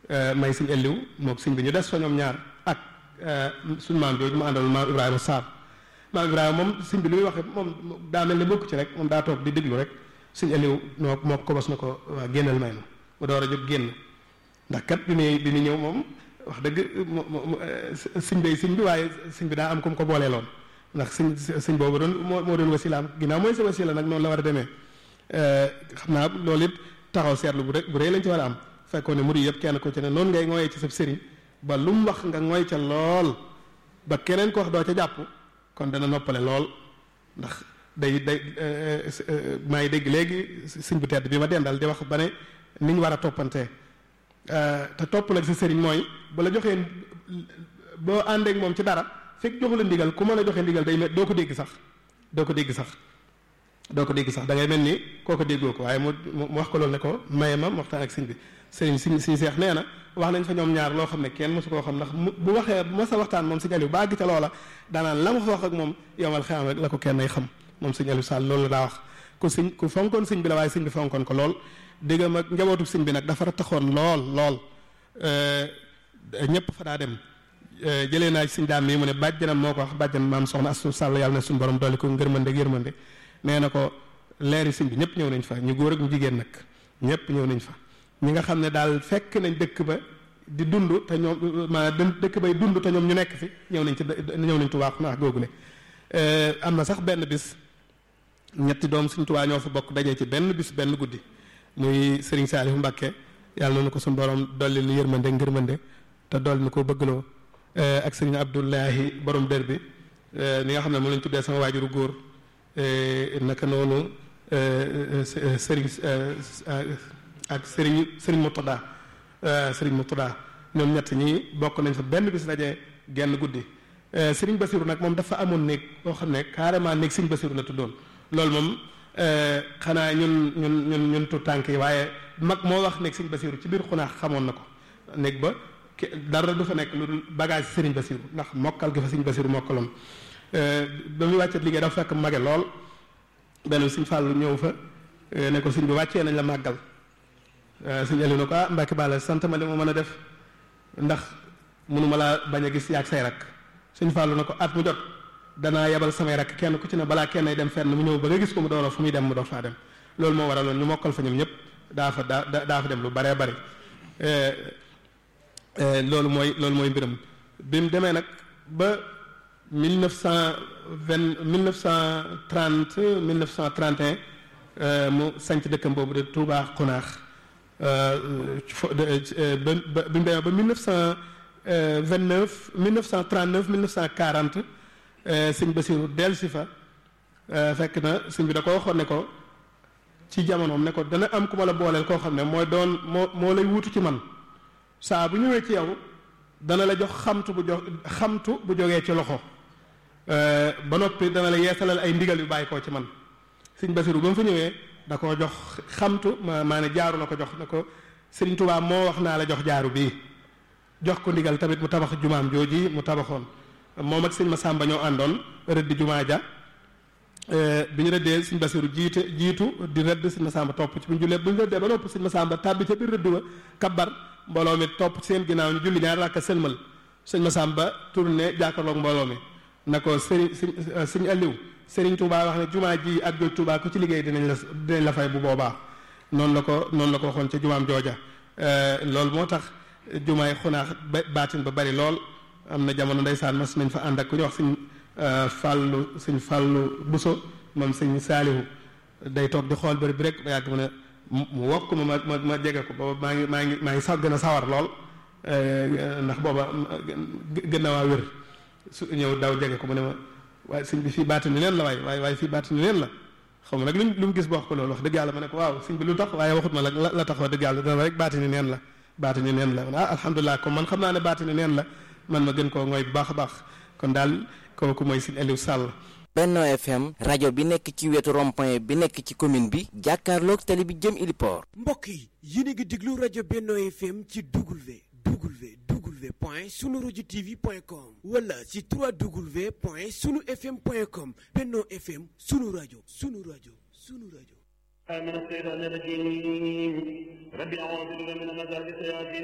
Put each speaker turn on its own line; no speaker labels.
may sëñ Elliw moog sëñ bi ñu des fa ñoom ñaar ak suñu maam jooju mu àndal maam Ibrahima Sarr maam Ibrahima moom sëñ bi lu muy waxee moom daa mel ne bokk ci rek moom daa toog di déglu rek sëñ Elliw noo moo ko bos na ko waa génnal may ma mu door a jóg génn ndax kat bi muy bi muy ñëw moom wax dëgg sëñ bay sëñ bi waaye sëñ bi daa am ku mu ko booleeloon ndax sëñ sëñ boobu doon moo moo doon wasilaam ginnaaw mooy sa wasila nag noonu la war a demee xam naa loolu it taxaw seetlu bu rek bu rëy lañ ci war a am fekkoon ne murid yëpp kenn ko ci ne noonu ngay ngooyee ci sa sëriñ ba lu mu wax nga ngooy ca lool ba keneen ko wax doo ca jàpp kon dana noppale lool ndax day day maa ngi dégg léegi sëñ bu tedd bi ma dendal di wax ba ne ni ñu war a toppantee te topp nag sa sëriñ mooy bu la joxee boo àndeek moom ci dara fekk joxu la ndigal ku mën a joxe ndigal day doo ko dégg sax doo ko dégg sax doo ko dégg sax da ngay mel ni koo ko déggoo ko waaye mu mu wax ko loolu ne ko maye ma waxtaan ak sëñ bi sëriñ siñ siñ seex nee na wax nañ fa ñoom ñaar loo xam ne kenn mosu koo xam ndax bu waxee ma sa waxtaan moom sëñ Aliou ba àgg ca loola daanaan la ma fa wax ak moom yomal xeam rek la ko kenn ay xam moom sëñ Aliou Sall loolu la daa wax ku sëñ ku fonkoon sëñ bi la waaye sëñ bi fonkoon ko lool diggam ak njabootu sëñ bi nag dafa taxoon lool lool ñëpp fa daa dem jëlee naa ci sëñ daam mii mu ne bàjjanam moo ko wax bàjjan maam soxna Astu Sall yàlla na suñu borom dolli ko ngërmande ak yërmande nee na ko leeri sëñ bi ñëpp ñëw nañ fa ñu góor ak ñu jigéen nag ñëpp ñëw nañ fa ñi nga xam ne daal fekk nañ dëkk ba di dund te ñoom maanaam dëkk bay dund te ñoom ñu nekk fi ñëw nañ ci ñëw nañ Tuubaa naa googule am na sax benn bis ñetti doom suñ Tuubaa ñoo fa bokk dajee ci benn bis benn guddi muy Serigne Saliou Mbacké yàlla na ko suñu borom dolli lu yërmande ngërmande te dolli nu ko bëggloo ak Serigne Abdoulahi borom dër bi mi nga xam ne moom lañ tuddee sama waajuru góor naka noonu Serigne ak Serigne Serigne Moutada Serigne Moutada ñoom ñett ñi bokk nañ fa benn bis daje genn guddi Serigne Bassirou nag moom dafa amoon néeg boo xam ne carrément néeg Serigne Bassirou la tuddoon loolu moom xanaa ñun ñun ñun ñun tu tànk yi waaye mag moo wax néeg Serigne Bassirou ci biir xunaax xamoon na ko néeg ba dara du fa nekk lu dul bagage Serigne Bassirou ndax mokkal gi fa Serigne Bassirou mokkaloon ba muy wàccet liggéey dafa fekk mage lool benn Serigne Fallou ñëw fa ne ko Serigne bi wàccee nañ la màggal Serigne Aliou ne ko ah Mbacke Balla sant ma li ma mën a def ndax mënuma laa bañ a gis yaag say rak Serigne Fallou ne ko at mu jot danaa yebal samay rak kenn ku ci ne balaa kenn ay dem fenn mu ñëw ba nga gis ko mu doon fu muy dem mu doon faa dem loolu moo waraloon ñu mokkal fa ñoom ñëpp daa fa daa daa fa dem lu baree bari loolu mooy loolu mooy mbiram bi mu demee nag ba mille neuf cent vingt mille neuf cent trente mille neuf cent trente et un mu sanc dëkkam boobu de Touba Xunaax ba bi mu demee ba mille neuf cent vingt neuf mille neuf cent trente neuf mille neuf cent quarante sëñ Basiru dellu si fa fekk na sëñ bi da ko waxoon ne ko ci jamonoom ne ko dana am ku ma la booleel koo xam ne mooy doon moo moo lay wuutu ci man saa bu ñëwee ci yow dana la jox xamtu bu jox xamtu bu jógee ci loxo ba noppi dana la yeesalal ay ndigal yu bàyyi koo ci man sëñ Basiru ba mu fa ñëwee da koo jox xamtu ma maa ne jaaru la ko jox ne ko Sëriñ Tuubaa moo wax naa la jox jaaru bii jox ko ndigal tamit mu tabax jumaam jooji mu tabaxoon moom ak sëñ Masamba ñoo àndoon rëdd jumaa ja bi ñu rëddee sëñ Basiru jiite jiitu di rëdd sëñ Masamba topp ci bu ñu jullee bu ñu rëddee ba noppi sëñ Masamba tàbbi ca biir rëdd ba kabbar mbooloo mi topp seen ginnaaw ñu julli ñaar rakka sëlmal sëñ Masamba tourné jàkkaarloog mbooloo mi na ko sëriñ sëñ sëñ Aliou sëriñ Touba wax ne jumaa ji ak joj Touba ku ci liggéey dinañ la dinañ la fay bu boobaa noonu la ko noonu la ko waxoon ca jumaam jooja loolu moo tax jumaay xunaax ba baatin ba bari lool am na jamono ndeysaan mas nañ fa ànd ak ku ñu wax sëñ fàllu sëñ fàllu buso moom sëñ saalihu day toog di xool bëri bi rek ba yàgg mu ne mu wokk ma ma ma jege ko booba maa ngi maa ngi maa ngi sax gën a sawar lool ndax booba gën na waa wér su ñëw daw jege ko mu ne ma waaye sëñ bi fii baatini leen la waaye waaye waaye fii baatini leen la xaw ma nag lu lu mu gis ba wax ko loolu wax dëgg yàlla ma ne ko waaw sëñ bi lu tax waaye waxut ma la la tax wax dëgg yàlla dana rek baatini neen la baatini neen la ah alhamdulilah comme man xam naa ne baatini neen la man ma gën koo ngooy bu baax a baax kon daal kooku mooy sëñ Aliou Sall
Benno FM rajo bi nekk ci wetu rond-point bi nekk ci commune bi jàkkaarloog tali bi jëm Iliport
mbokk yi yéen a ngi déglu rajo Benno FM ci W W W point sunu rajo TV point com wala ci 3W point sunu FM point com Benno FM sunu rajo sunu rajo sunu rajo
من الشيطان الرجيم ربي أعوذ بك من همزات الشياطين